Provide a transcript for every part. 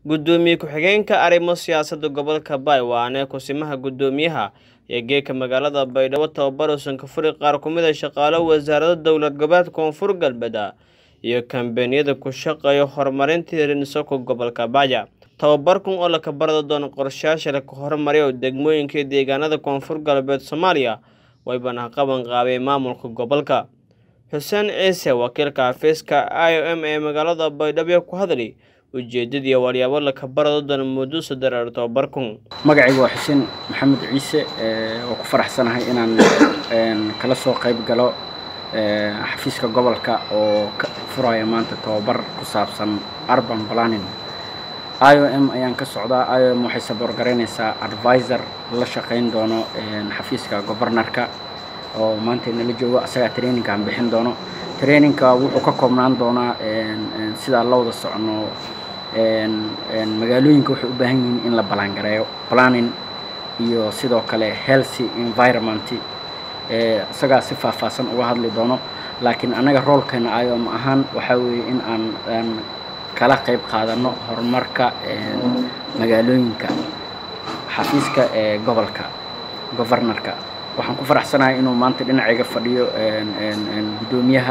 gudoomiye ku-xigeenka arrimo siyaasadda gobolka baay waane kusimaha gudoomiyaha ee geeka magaalada baydhabo tababar uusan ka furi qaar ku mid a shaqaalo wasaarada dowlad goboleedka koonfur galbeed iyo kambeyniyada ku shaqeeya horumarinta hirinsoko gobolka baaya tababarkan oo la kabarada doono qorshayaasha la horumariya oo degmooyinka iyo deegaanada koonfur galbeed soomaaliya waybana qaban qaabay maamulka gobolka xuseen ciise wakiilka xafiiska i o m ee magaalada baydhabo ku hadlay ujeedadii walyaabo la kabarada doono muddo sadareer tababarkan magacayga waa xuseen maxamed ciise oo ku faraxsanahay inaan kala soo qayb galo xafiiska gobolka oo ka furaya maanta tababar ku saabsan urban planning i o m ayaan ka socdaa i o m waxay saboorgaraynaysaa advisor la shaqayn doono xafiiska governorka oo maanta nala joogo asagaa traininkaan bixin doono traininka wuxuu ka koobnaan doonaa sidaa la wada socono magaalooyinka waxay u baahan yihiin in la ballaangareeyo planning iyo sidoo kale healthy environment isagaa si faahfaahsan uga hadli doono laakiin annaga roolkeena iom ahaan waxaa weeye in aan aan kala qayb qaadano horumarka magaalooyinka xafiiska ee gobolka governorka waxaan ku faraxsanahay inuu maanta dhinacayga fadhiyo guddoomiyaha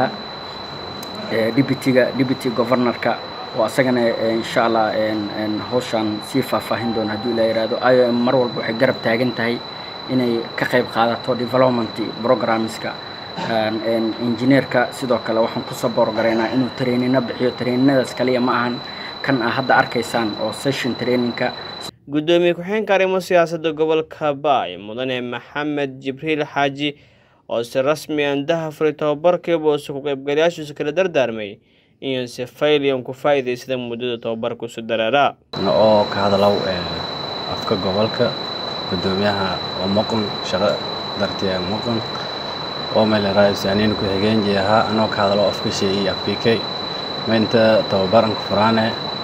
deputyga deputy governorka oo asagana insha allah hawshaan sii faahfaahin doono hadduu ilaa yihahdo i o m mar walba waxay garab taagan tahay inay ka qayb qaadato development programmeska engineerka sidoo kale waxaan ku saboorgaraynaa inuu trainino bixiyo traininadaas kaliya ma ahan kan aa hadda arkaysaan oo session trainingka gudoomiye ku-xigeenka arrimo siyaasadda gobolka baay mudane maxamed jibriil xaaji oo si rasmi andaha furay tababarkiiba uuse ku qaybgalayaashiisu kala dardaarmay iyo si fayliyan ku faa'iidaysada muddada tababarka isu dareeraa oo ka hadalow afka gobolka gudoomiyaha oo muqan shaqo dartiya muqan oo meeleraaisaaniin ku-xigeenji ahaa anoo ka hadalo afka sheeyi afkikay maynta tababaran ku furaane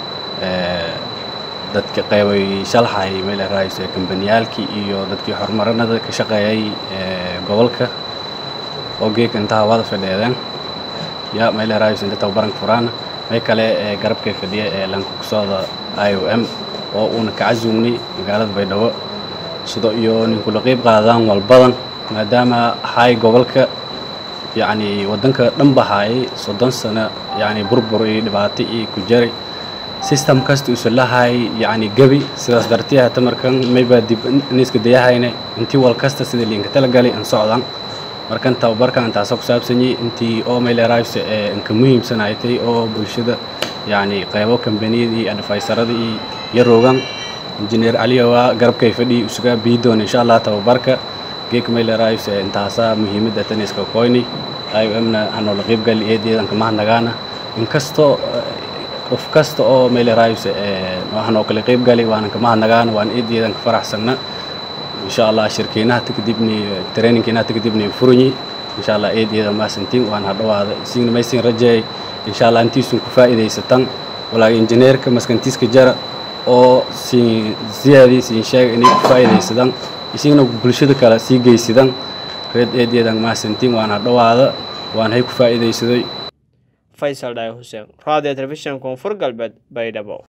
dadka qaybay shalxay meeleraais kambaniyaalkii iyo dadkii horumarinada ka shaqeeyay gobolka oo geeka intaha wada fadheedeen ya meeleraais inta tababaran ku furaana may kale garabkay fadhiya ee lanka kusooda i o m oo uuna ka casuumnay magaalada baydhabo sida iyo ninkula qeyb qaadaan walbadan maadaama hay gobolka yacni waddanka dhan bahaayay soddon sano yacni burbur iyo dhibaato iyo ku jiray system kasta usa lahay yacni gebi sidaas dartiya hata markan maybaa dib niska dayahayne intii wal kasta sida liinka talagalay an socdan markan tababarkan intaasa ku saabsanyay intii oo mayleeraayse ee inka muhiimsanaytay oo bulshada yacni qaybo kambaniyada iyo adfaysarada iyo yaroogan injineer aliyowa garabkay fadhi isuga bii doon insha allah tababarka geek mayleeraayse intaasa muhiimadda taniska koyni i o mna hanoola qaybgali eedeedan kama hadnagaana inkastoo qof kasta oo mayleeraayse hanoo kala qaybgali waanan kama hadnagaana waan eedeedan ka faraxsanna insha allah shirkeynaha takadibni trainingkeenaha takadibni furanyi insha allah eedeeda maasantiin waan hadhawaada isigna maysin rajeey insha allah intiisun ku faa'iidaysatan walaaga injineerka maskantiiska jara oo siin siyaadii siin sheega inay ku faa'iidaysadaan isigna bulshada kale sii geysadaan reed eedeedan maasantiin waan hadhawaada waan hay ku faa'iidaysaday faysal dhaay xuseen radio telefishan koonfur galbeed baydhabo